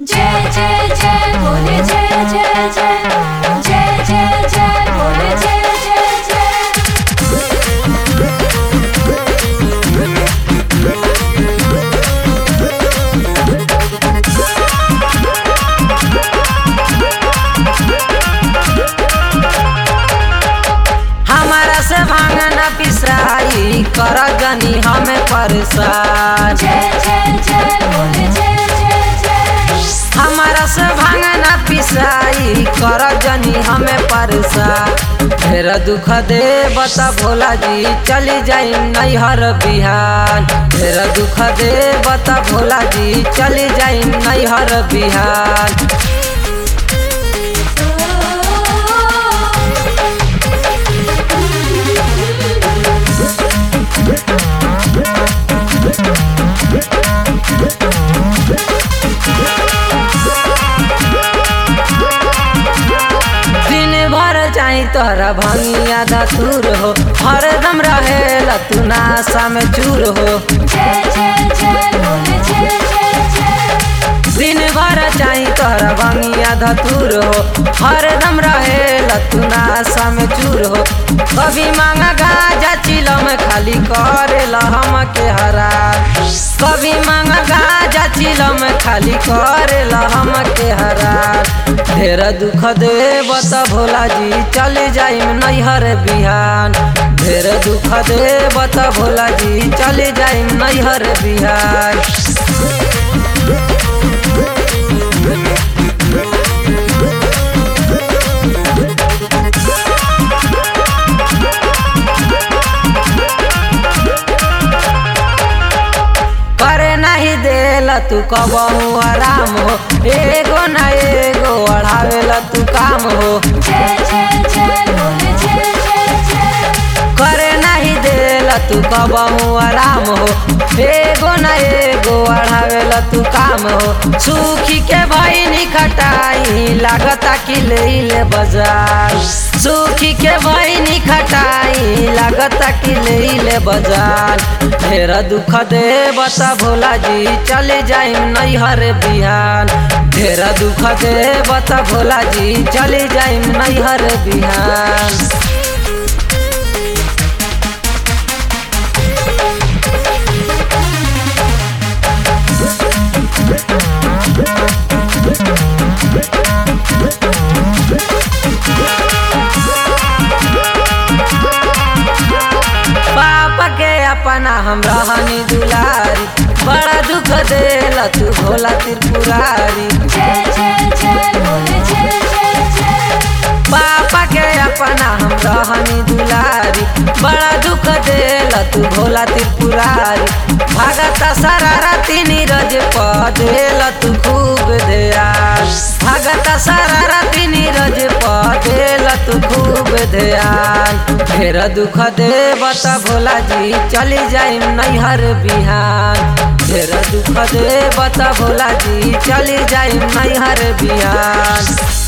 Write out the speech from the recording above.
जय जय जय बोले जय जय जय जय जय जय बोले जय जय जय हमारा से भांगन पिसाई कर गनी हमें परेशान जय जय जय बोले जय जय जय हमारा से भांगन पिसाई कर गनी हमें परेशान ढेर दुख दे बता भोला जी चली जाई नैहर बिहान ढेर दुख दे बता भोला जी चली जाई नैहर बिहान दिन भर चाही तोहरा भंगिया धतूर हो हरदम रहे तू नाशा में चूर हो जय जय जय बोले जय जय जय दिन भर चाही तोहरा भंगिया धतूर हो हरदम रहे तू नाशा में चूर हो कभी मांगा गाजा चिलम खाली करे हम के हरा कभी मांगा गाजा चिलम खाली करे हम के हरा ढेर दुख दे बता भोला जी चले जाई नैहर बिहान ढेर दुख दे बता भोला जी चले जाई नैहर बिहान करे नहीं देला तू कबहू आराम हो एगो न एगो अढ़ावेला तू काम हो जय जय जय बोले जय जय जय करे नहीं देला तू कबहू आराम हो एगो न एगो अढ़ावेला तू काम हो सुखी के भैनी खटाई लागता कि ले ले बाजार सुखी के भैनी खटाई लागता कि ले ले बाजार ढेर दुख दे बता भोला जी चले जाई नैहर बिहान ढेर दुख दे बता भोला जी चले जाई नैहर बिहान पापा के अपना हम रहनी दुलारी बड़ा दुख देला तू भोला त्रिपुरारी जय जय जय बोले जय जय जय पापा के अपना हम रहनी दुलारी बड़ा दुख देला तू भोला त्रिपुरारी भगता शरारती नीरज प देला तू खूब ध्यान भगता शरारती नीरज प देला तू खूब ध्यान ढेर दुख दे बता भोला जी चली जाई नैहर बिहान ढेर दुख दे बता भोला जी चली जाई नैहर बिहान